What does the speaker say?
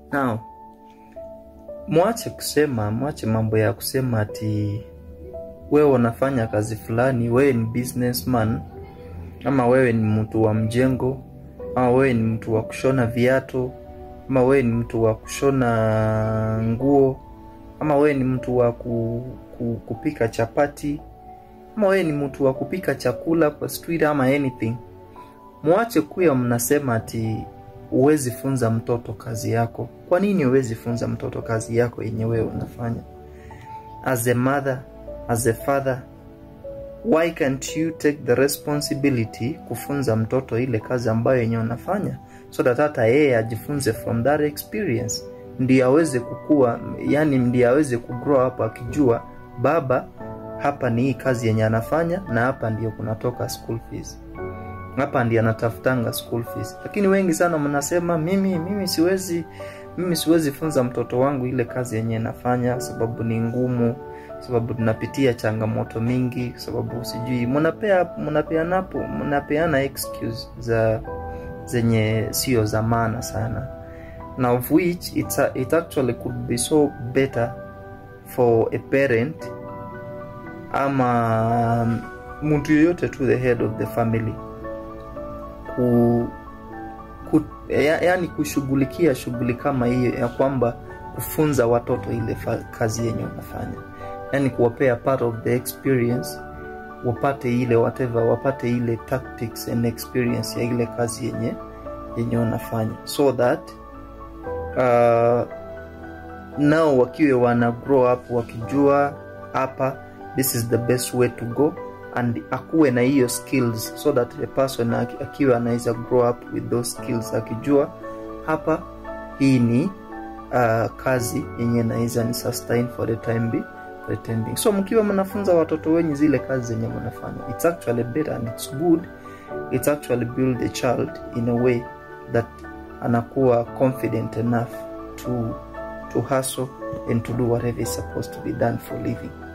now mwache kusema mwache mambo ya kusema ati wewe unafanya kazi fulani wewe ni businessman ama wewe ni mtu wa mjengo ama wewe ni mtu wa kushona viatu ama wewe ni mtu wa kushona nguo ama wewe ni mtu wa ku, ku, kupika chapati ama wewe ni mtu wa kupika chakula kwa street ama anything mwache kuya mnasema ati huwezi funza mtoto kazi yako kwa nini huwezi funza mtoto kazi yako yenye wewe unafanya as a mother as a father why can't you take the responsibility kufunza mtoto ile kazi ambayo yenye unafanya so that hata yeye ajifunze from that experience ndio aweze kukua yani ndio aweze kugrow up akijua baba hapa ni hii kazi yenye anafanya na hapa ndio kunatoka school fees hapa ndio anatafutanga school fees lakini wengi sana mnasema mimi mimi siwezi mimi siwezi funza mtoto wangu ile kazi yenye nafanya sababu ni ngumu sababu tunapitia changamoto mingi sababu sijui mnapea mnapeanapo mnapeana excuse za zenye sio za maana sana na of which it's a, it actually could be so better for a parent ama mtu yoyote to the head of the family ku, ku ya, yani kushughulikia shughuli kama hiyo ya kwamba kufunza watoto ile fa, kazi yenye unafanya yani kuwapea part of the experience wapate ile whatever wapate ile tactics and experience ya ile kazi yenye yenye wanafanya so that uh, nao wakiwe wana grow up wakijua hapa this is the best way to go and akuwe na hiyo skills so that the person akiwa anaweza grow up with those skills akijua hapa hii ni uh, kazi yenye naweza ni sustain for the time be for the time being so mkiwa mnafunza watoto wenyu zile kazi zenye mnafanya it's actually better and it's good it's actually build a child in a way that anakuwa confident enough to to hustle and to do whatever is supposed to be done for living